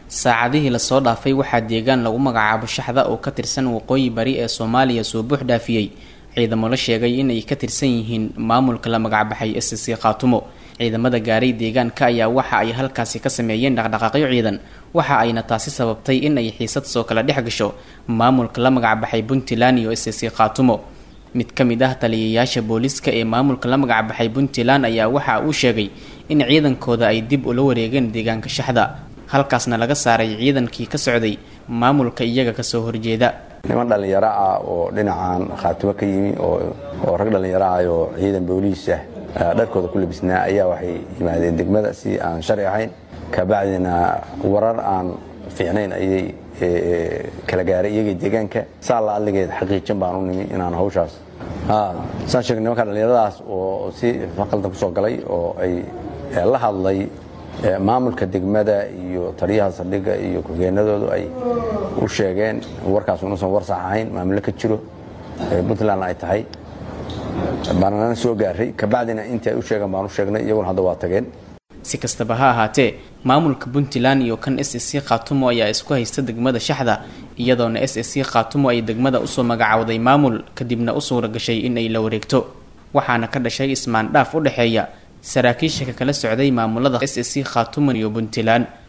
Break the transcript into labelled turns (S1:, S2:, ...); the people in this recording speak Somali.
S1: saacadihii lasoo dhaafay waxaa deegaan lagu magacaabo shaxda oo ka tirsan waqooyi bari ee soomaaliya soo buux dhaafiyey ciidamo la sheegay inay ka tirsan yihiin maamulka la magacbaxay s c khaatumo ciidamada gaaray deegaanka ayaa waxa ay halkaasi ka sameeyeen dhaqdhaqaaqyo ciidan waxa ayna taasi sababtay in ay xiisad soo kala dhex gasho maamulka la magacbaxay puntland iyo s c khaatumo mid ka mid ah taliyayaasha booliiska ee maamulka la magacbaxay puntland ayaa waxa uu sheegay in ciidankooda ay dib ula wareegeen deegaanka shaxda halkaasna laga saaray ciidankii ka socday maamulka iyaga kasoo horjeeda
S2: niman dhallinyaro ah oo dhinacan khaatimo ka yimi oo rag dhallinyaro ah oo ciidan booliisah dharkooda ku labisnaa ayaa waxay yimaadeen degmada si aan sharci ahayn kabacdina warar aan fiicnayn ayay kala gaaray iyagii deegaanka saa la adligeed xaqiijin baan u nimi inaan hawshaas saan sheegay nimanka dhallinyaradaas oo si faqaldan kusoo galay oo ay la hadlay maamulka degmada iyo taliyaha saldhigga iyo ku-xigeenadoodu ay u sheegeen warkaas unuusan war sax ahayn maamulo ka jiro puntland ay tahay baanana soo gaaray kabacdina intii ay u sheegeen baan u sheegnay iyaguna hadda waa tageen
S1: si kastaba ha ahaatee maamulka puntland iyo kan s c khaatumo ayaa isku haysta degmada shaxda iyadoona s c khaatumo ay degmada usoo magacowday maamul kadibna u suura gashay in ay la wareegto waxaana ka dhashay ismaan dhaaf u dhexeeya saraakiisha ka kala socday maamulada s c khaatumo iyo puntland